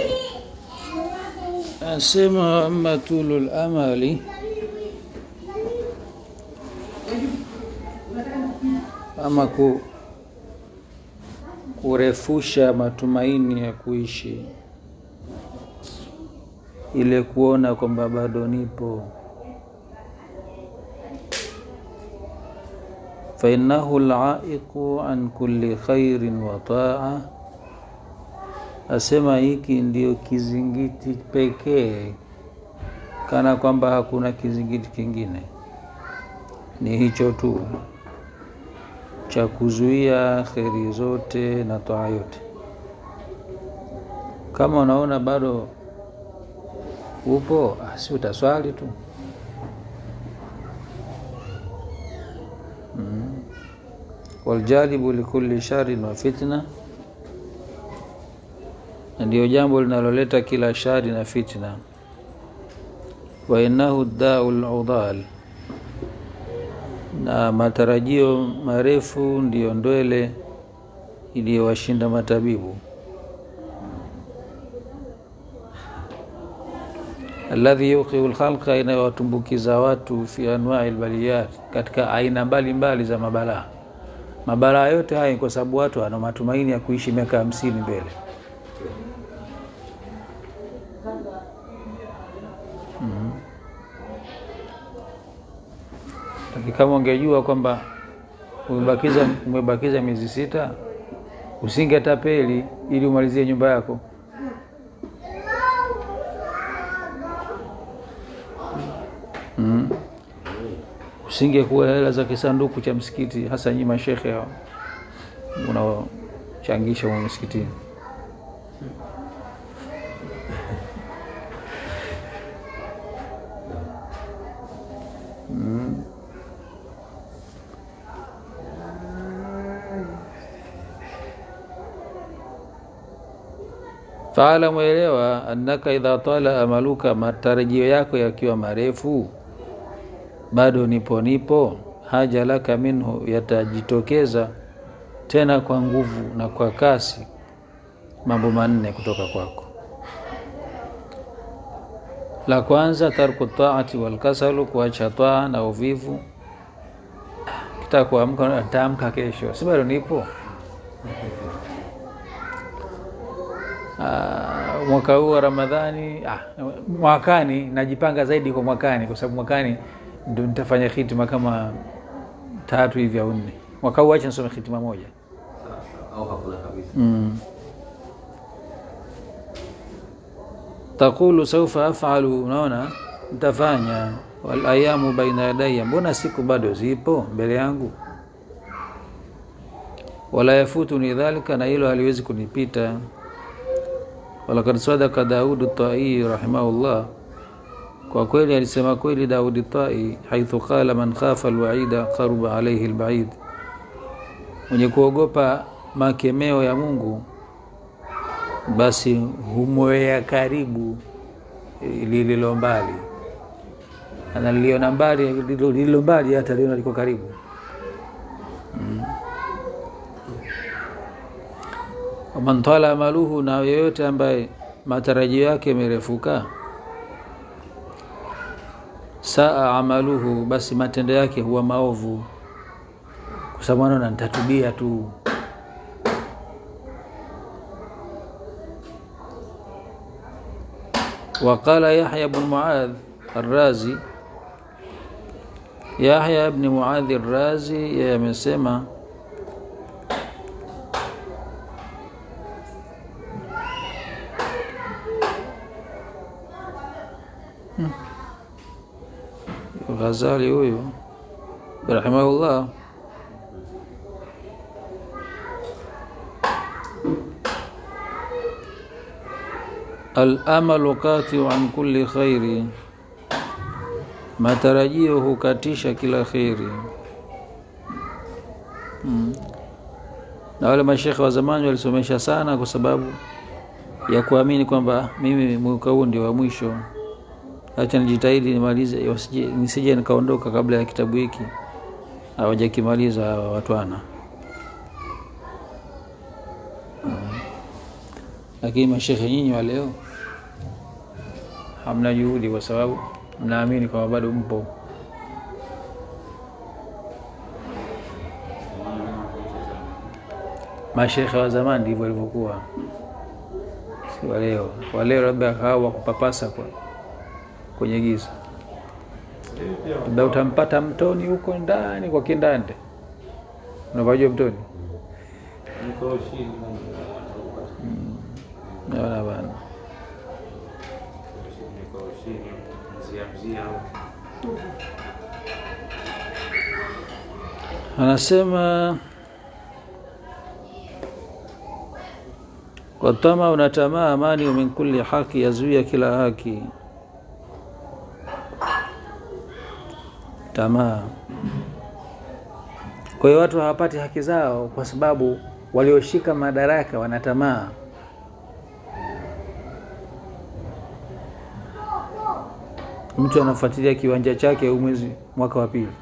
asema ama tulu lamali ama ku, kurefusha matumaini ya kuishi ile kuona kwamba bado nipo fainahu laiqu an kulli khairin wa taa asema hiki ndio kizingiti pekee kana kwamba hakuna kizingiti kingine ni hicho tu cha kuzuia kheri zote na toa yote kama unaona bado upo si utaswali tu mm. waljalibu likulli sharin wa fitna na ndiyo jambo linaloleta kila shari na fitna wa innahu dau ludal na matarajio marefu ndiyo ndwele iliyowashinda matabibu alladhi yuqiu lkhalqa inayowatumbukiza watu fi anwai lbaliyat katika aina mbalimbali mbali za mabalaa mabalaa yote haya kwa sababu watu wana matumaini ya kuishi miaka hamsini mbele lakini kama ungejua kwamba umebakiza umebakiza miezi sita usingetapeli ili umalizie nyumba yako mm. usingekuwa hela za kisanduku cha msikiti hasa nyi mashekhe hao unaochangisha huo msikitini mm. faalamu elewa annaka idha tala amaluka matarajio yako yakiwa marefu bado nipo nipo haja laka minhu yatajitokeza tena kwa nguvu na kwa kasi mambo manne kutoka kwako la kwanza tarku taati walkasalu kuacha taa na uvivu kitaka kuamka taamka kesho si bado nipo Uh, mwaka huu wa Ramadhani ah, mwakani najipanga zaidi kwa mwakani, kwa sababu mwakani ndo nitafanya hitima kama tatu hivi au nne. Mwaka huu acha nisome hitima moja au hakuna kabisa mm. Taqulu saufa afalu, unaona nitafanya. Wal ayamu baina yadaya, mbona siku bado zipo mbele yangu. Wala yafutuni dhalika, na hilo haliwezi kunipita walakad sadaka Daudu Tai rahimahullah, kwa kweli alisema kweli Daudi Tai haithu qala man khafa alwaida qaruba alaihi albaid, mwenye kuogopa makemeo ya Mungu basi humwea karibu lililo mbali, analiona mbali lililo mbali hata liona liko karibu mm. waman tala amaluhu, na yoyote ambaye matarajio yake yamerefuka, saa amaluhu, basi matendo yake huwa maovu, kwa sababu anaona nitatubia tu. Waqala Yahya bn Muadh Arrazi, Yahya bni Muadhi Arrazi yeye amesema Ghazali huyu rahimahullah Al-amalu qatiu an kulli khairi, matarajio hukatisha kila kheri. Hmm. Na wale mashekhe wa zamani walisomesha sana kwa sababu ya kuamini kwamba mimi mwaka huu ndio wa mwisho acha nijitahidi nimalize, nisije nikaondoka kabla ya kitabu hiki hawajakimaliza hawa watwana. lakini mashekhe nyinyi wa leo hamna juhudi kwa sababu mnaamini kwamba bado mpo mashekhe wa zamani ndivyo walivyokuwa si waleo waleo labda hawa kupapasa kwa kwenye giza labda utampata mtoni huko ndani kwa kindande unapajua mtoni naona bana anasema watama unatamaa amani min kulli haki yazuia kila haki tamaa kwa hiyo watu hawapati haki zao kwa sababu walioshika madaraka wana tamaa mtu anafuatilia kiwanja chake huu mwezi mwaka wa pili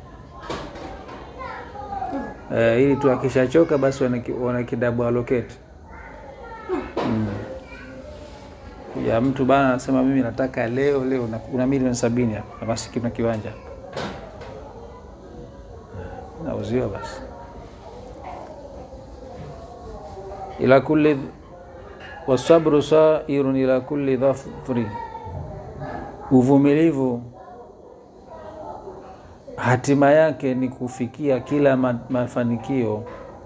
e, ili tu akishachoka basi wanakidabu aloketi mm. ya mtu bana anasema mimi nataka leo leo una milioni sabini hapa basi kuna kiwanja nauziwa basi ila kulli wasabru sairun ila kulli dhafri uvumilivu hatima yake ni kufikia kila ma, mafanikio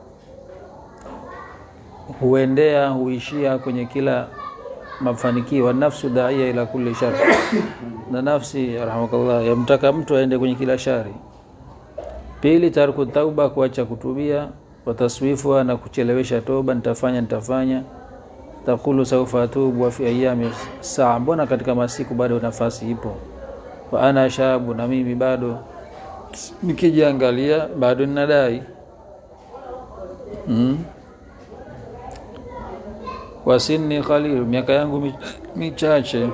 huendea huishia kwenye kila mafanikio wanafsu daia ila kulli shari na nafsi rahmakallah yamtaka mtu aende kwenye kila shari pili tarku tauba kuacha kutubia wataswifuha na kuchelewesha toba nitafanya nitafanya takulu saufa atubu wa fi ayami saa mbona katika masiku bado nafasi ipo wa ana shabu na mimi bado nikijiangalia bado ninadai mm. wasinni khalil miaka yangu michache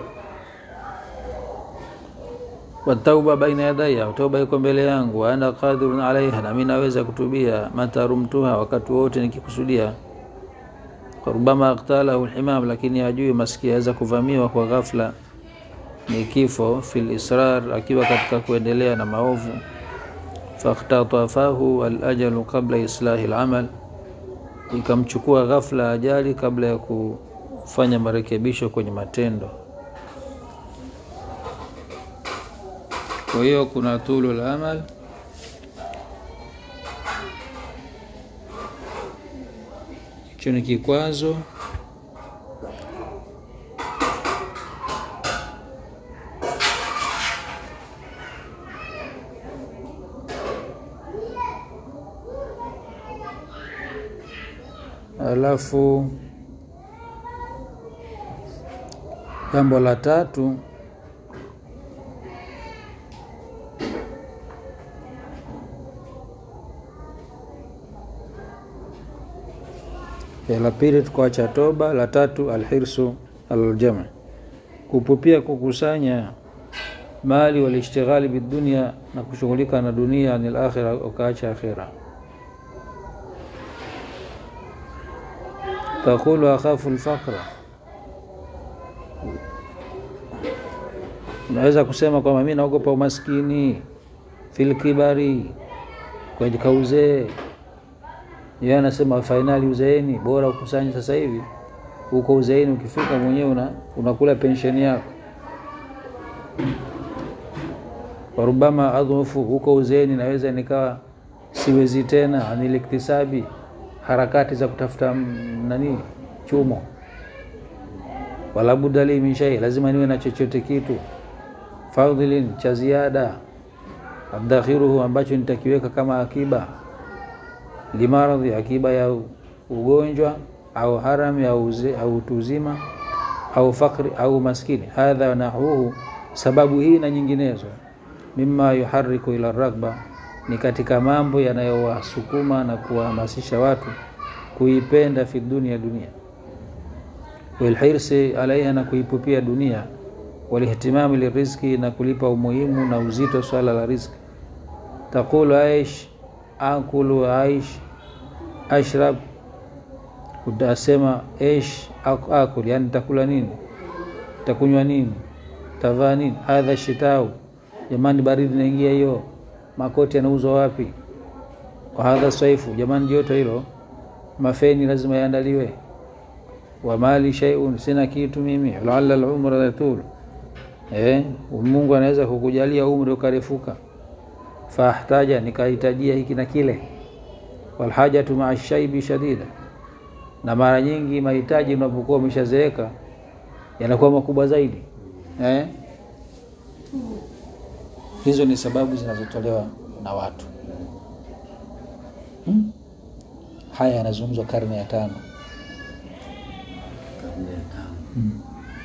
watauba baina yadaya toba iko mbele yangu ana qadirun alaiha nami naweza kutubia matarumtuha wakati wote nikikusudia rubama aktalahu lhimam lakini ajui maski aweza kuvamiwa kwa ghafla ni kifo fi lisrar akiwa katika kuendelea na maovu fakhtatafahu alajalu qabla islahi lamal ikamchukua ghafla ajali kabla ya kufanya marekebisho kwenye matendo kwa hiyo kuna tulu la amal hicho ni kikwazo alafu jambo la tatu ya la pili tukuacha toba la tatu alhirsu aljama kupupia kukusanya mali walishtighali bidunia na kushughulika na dunia anil akhira ukaacha akhira taqulu akhafu lfaqra unaweza kusema kwamba mi naogopa umaskini filkibari katika uzee yeye anasema fainali uzeeni bora ukusanye sasa hivi huko uzeeni ukifika mwenyewe una, unakula pensheni yako warubama adhufu huko uzeeni naweza nikawa siwezi tena aniliktisabi harakati za kutafuta nani chumo wala budali min shay lazima niwe na chochote kitu fadhilin cha ziada adakhiruhu ambacho nitakiweka kama akiba limaradhi akiba ya ugonjwa au haram au, uze, au utuzima au fakri au maskini hadha nahuhu sababu hii na nyinginezo mima yuhariku ila ragba ni katika mambo yanayowasukuma na kuwahamasisha watu kuipenda fi dunia dunia walhirsi alaiha na kuipupia dunia walihtimami lirizki na kulipa umuhimu na uzito swala la rizki taqulu aish akulu aish ashrab utasema esh ak- akul yani takula nini takunywa nini tavaa nini hadha shitau jamani baridi naingia hiyo makoti yanauzwa wapi wa hadha saifu jamani joto hilo mafeni lazima yaandaliwe wa mali shay'un sina kitu mimi laalla al-umra yatul eh Mungu anaweza kukujalia umri ukarefuka fahtaja nikahitajia hiki na kile walhajatu maa shaibi shadida na mara nyingi mahitaji unapokuwa umeshazeeka yanakuwa makubwa zaidi eh? hizo ni sababu zinazotolewa na watu hmm? haya yanazungumzwa karne ya tano karne ya tano hmm.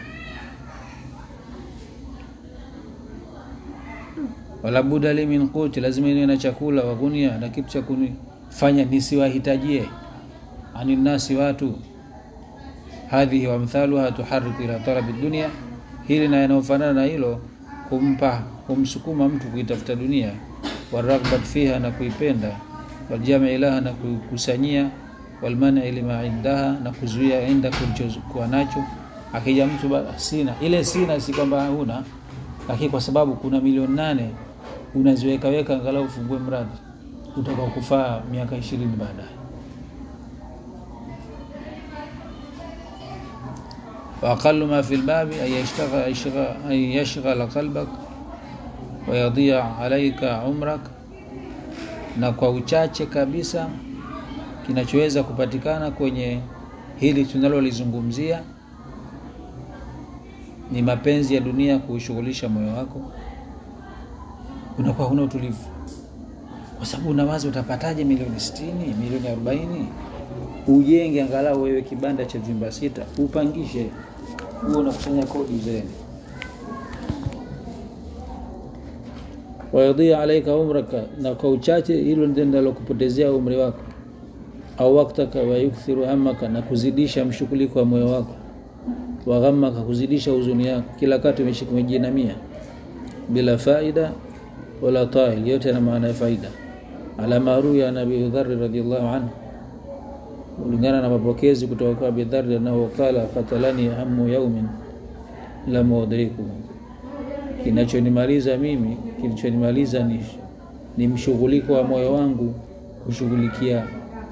wala buda li min quti, lazima niwe na chakula wa gunia na kitu cha kunifanya nisiwahitajie ani nasi watu. Hadhihi wa mthaluha tuhariku ila talabi dunia, hili na yanayofanana na hilo kumpa kumsukuma mtu kuitafuta dunia, waragbat fiha, na kuipenda, waljami ilaha, na kukusanyia, walmani lima indaha, na kuzuia inda kulichokuwa nacho. Akija mtu ba- sina ile, sina si kwamba huna lakini kwa sababu kuna milioni nane unaziwekaweka angalau ufungue mradi utakao kufaa miaka ishirini baadaye. waaqalu ma fi lbabi an yashtagha- yashgha- an yashghala qalbak wayadia alaika umrak, na kwa uchache kabisa kinachoweza kupatikana kwenye hili tunalolizungumzia ni mapenzi ya dunia kuushughulisha moyo wako, unakuwa huna utulivu, kwa sababu unawaza utapataje milioni sitini, milioni arobaini, ujenge angalau wewe kibanda cha vyumba sita, upangishe, huo unakusanya kodi uzeeni. wayadhia alaika umraka, na kwa uchache hilo ndio linalokupotezea umri wako, au waktaka, wayukthiru hamaka, na kuzidisha mshughuliko wa moyo wako waghamaka kuzidisha huzuni yako, kila kati umeshika umejinamia bila faida wala tail, yote yana maana ya faida. Ala maruya an Abi Dharr radhiyallahu anhu, kulingana na mapokezi kutoka kwa Abi Dharr annahu qala qatalani hamu yaumin lam udriku, kinachonimaliza mimi, kilichonimaliza ni, ni mshughuliko wa moyo wangu kushughulikia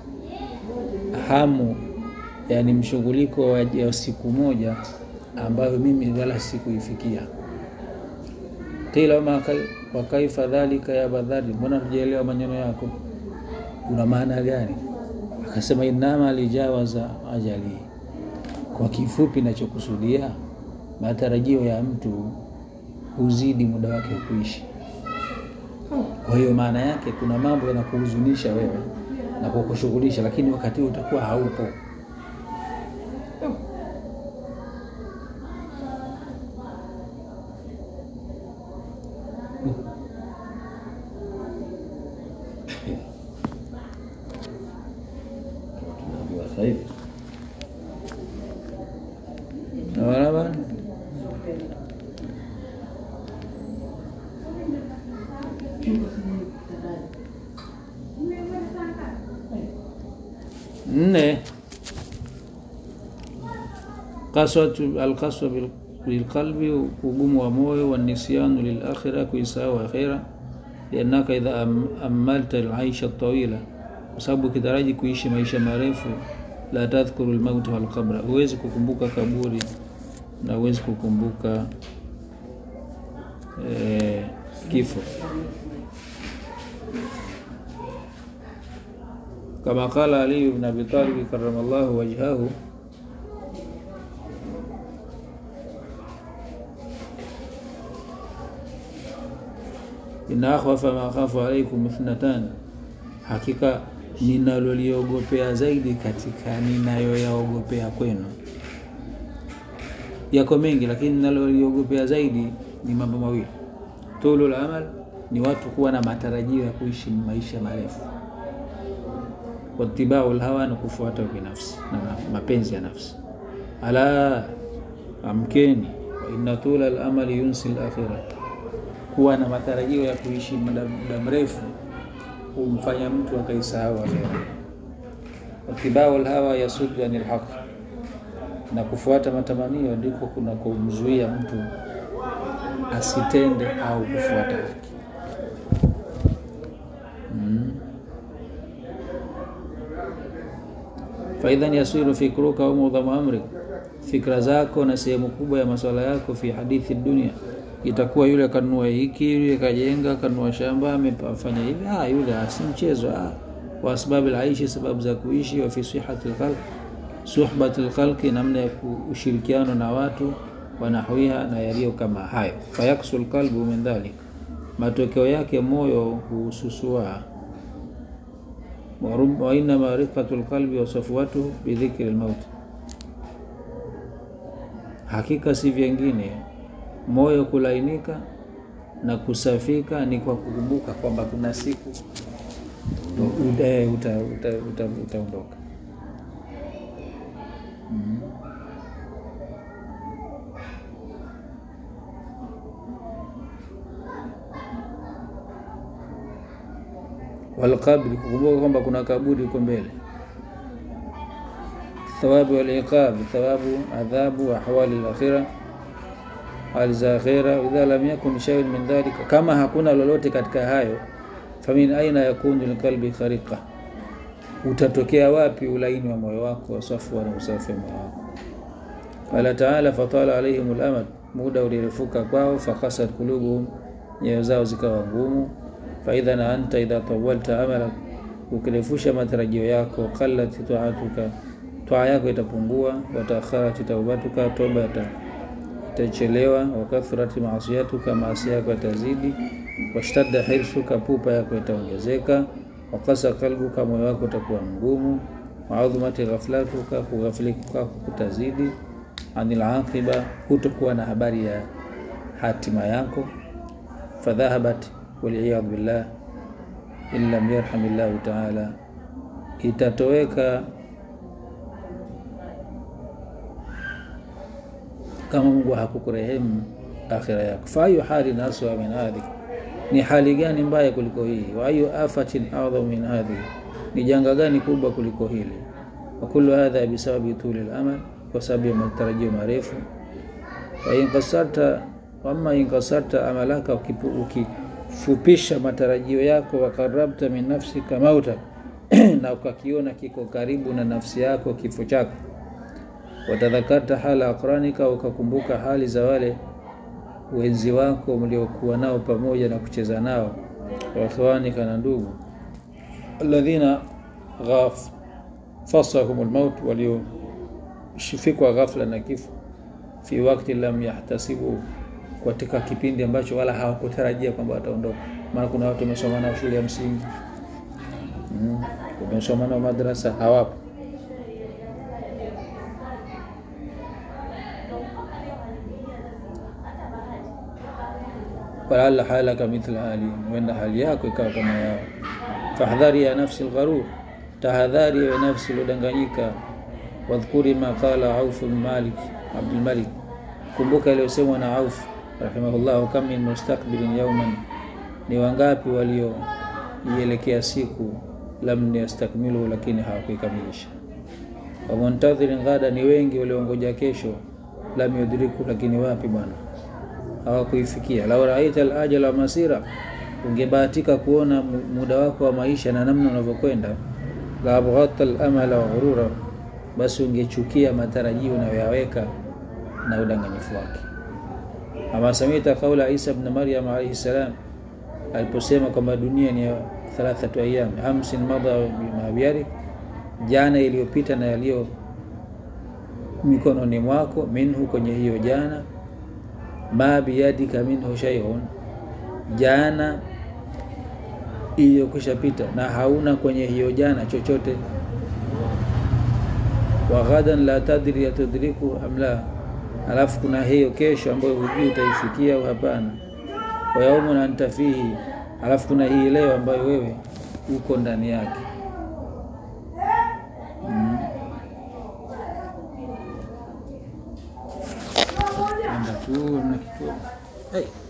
hamu yani mshughuliko wa ya siku moja ambayo mimi wala sikuifikia. Qila wama kai- wa kaifa dhalika ya Badhari, mbona tujaelewa maneno yako, una maana gani? Akasema innama lijawaza ajali, kwa kifupi nachokusudia matarajio ya mtu huzidi muda wake wa kuishi. Kwa hiyo maana yake kuna mambo yanakuhuzunisha wewe na kukushughulisha, lakini wakati huo utakuwa haupo. tunaambiwa sasa hivi Naona bana nne kaswatu alkaswa bil- bilqalbi, ugumu wa moyo, wanisyanu lilakhira, kuisahau akhira, liannaka idha am- ammalta alaisha tawila, kwa sababu ukitaraji kuishi maisha marefu, la tadhkuru lmauta walqabra, huwezi kukumbuka kaburi na huwezi kukumbuka eh, kifo kama qala Ali ibn Abi Talib karamallahu wajhahu inna akhwafa ma akhafu alaikum ithnatan, hakika ninaloliogopea zaidi katika ninayoyaogopea kwenu. Yako mengi, lakini ninaloliogopea zaidi ni mambo mawili. Tulul amal, ni watu kuwa na matarajio ya kuishi maisha marefu watibau lhawa na kufuata binafsi na mapenzi ya nafsi. Ala, amkeni, wa inna tula lamali yunsi lakhira, kuwa na matarajio ya kuishi muda muda mrefu humfanya mtu akaisahau akhera. watibau lhawa yasuddu anil haq, na kufuata matamanio ndiko kuna kumzuia mtu asitende au kufuata haki. Mm. faidhan yasiru fikruka au mudhamu amri, fikra zako na sehemu kubwa ya masuala yako fi hadithi dunia itakuwa yule kanunua hiki, yule kajenga, kanunua shamba, amefanya hivi, ah, yule si mchezo ah. wa asbabil aishi, sababu za kuishi, wa fi sihati lkhalq, suhbati lkhalqi, namna ya ushirikiano na watu, wanahwiha, na yaliyo kama hayo. Fayaksu lqalbu min dhalik, matokeo yake moyo hususua wa inama rifqatu lqalbi wa safwatuhu bidhikri lmauti, hakika si vyengine moyo kulainika na kusafika ni kwa kukumbuka kwamba kuna siku utaondoka uta, uta, uta, uta mm. Walqabri, kukumbuka kwamba kuna kaburi huko mbele. Thawabu waliqab, thawabu, adhabu, ahwali lakhira hali za akhira. Idha lam yakun shay'un min dhalika, kama hakuna lolote katika hayo, famin aina yakunu lqalbi khariqa, utatokea wapi ulaini wa moyo wako, wasafwa na usafi wa moyo wako. Qala taala, fatala alaihim lamad, muda ulirefuka kwao, fakasat kulubuhum, nyoyo zao zikawa ngumu. Faidha na anta idha tawalta amalak, ukirefusha matarajio yako, qallat taatuka, twaa yako itapungua, wataakharat taubatuka, toba itachelewa wakathrati maasiyatuka, maasi yako yatazidi. Washtadda hirsuka, pupa yako itaongezeka. Wakasa kalbuka, moyo wako utakuwa mgumu. Waadhumati ghaflatuka, kughafilika kwako kutazidi. Anil aqiba, hutokuwa na habari ya hatima yako. Fadhahabat waliyadhu billah in lam yarhamillahu taala, itatoweka kama Mungu hakukurehemu akhira yako. fa ayu halin aswa min hadhi, ni hali gani mbaya kuliko hii? wa ayu afatin adham min hadhi, ni janga gani kubwa kuliko hili? wa kullu hadha bisababi tuli al-amal, kwa sababu ya matarajio marefu. wa inkasarta wama inkasarta amalaka, ukifupisha matarajio yako. wa qarabta min nafsika mauta, na ukakiona kiko karibu na nafsi yako kifo chako watadhakarta hala aqranika, ukakumbuka hali za wale wenzi wako mliokuwa nao pamoja na kucheza nao, wa ikhwanika, na ndugu, alladhina fasahum lmaut, waliofikwa ghafla na kifo, fi wakti lam yahtasibu, katika kipindi ambacho wala hawakutarajia kwamba wataondoka. Maana kuna watu wamesoma nao shule ya msingi, wamesoma nao madrasa, hawapo walaala halaka mithla hali, huenda hali yako ikawa kama yao. Fahdhari ya nafsi lgharur, tahadhari ya nafsi iliyodanganyika. Wadhkuri ma qala Auf bin Malik Abdul Malik, kumbuka iliyosemwa na Auf rahimahullah, kam min mustakbilin yauman, ni wangapi walioielekea siku, lam yastakmilu, lakini hawakuikamilisha. Wa muntadhirin ghada, ni wengi waliongoja kesho, lam yudriku, lakini wapi bwana hawakuifikia. Lau raita alajala wa masira, ungebahatika kuona muda wako wa maisha na namna unavyokwenda. La abghata alamala wa ghurura, basi ungechukia matarajio unayoyaweka na udanganyifu wake. Ama samita qaula Isa ibn Maryam alayhi salam, aliposema kwamba dunia ni thalathatu ayyam, amsin madha bima biyari, jana iliyopita na yaliyo mikononi mwako, minhu, kwenye hiyo jana ma biyadika minhu shay'un, jana iliyokwisha pita na hauna kwenye hiyo jana chochote. Wa ghadan la tadri yatudriku am la, alafu kuna hiyo kesho ambayo hujui utaifikia au hapana. Wa yaumun anta fihi, alafu kuna hii leo ambayo wewe uko ndani yake. Mm. Anda tu na kitu. Hey.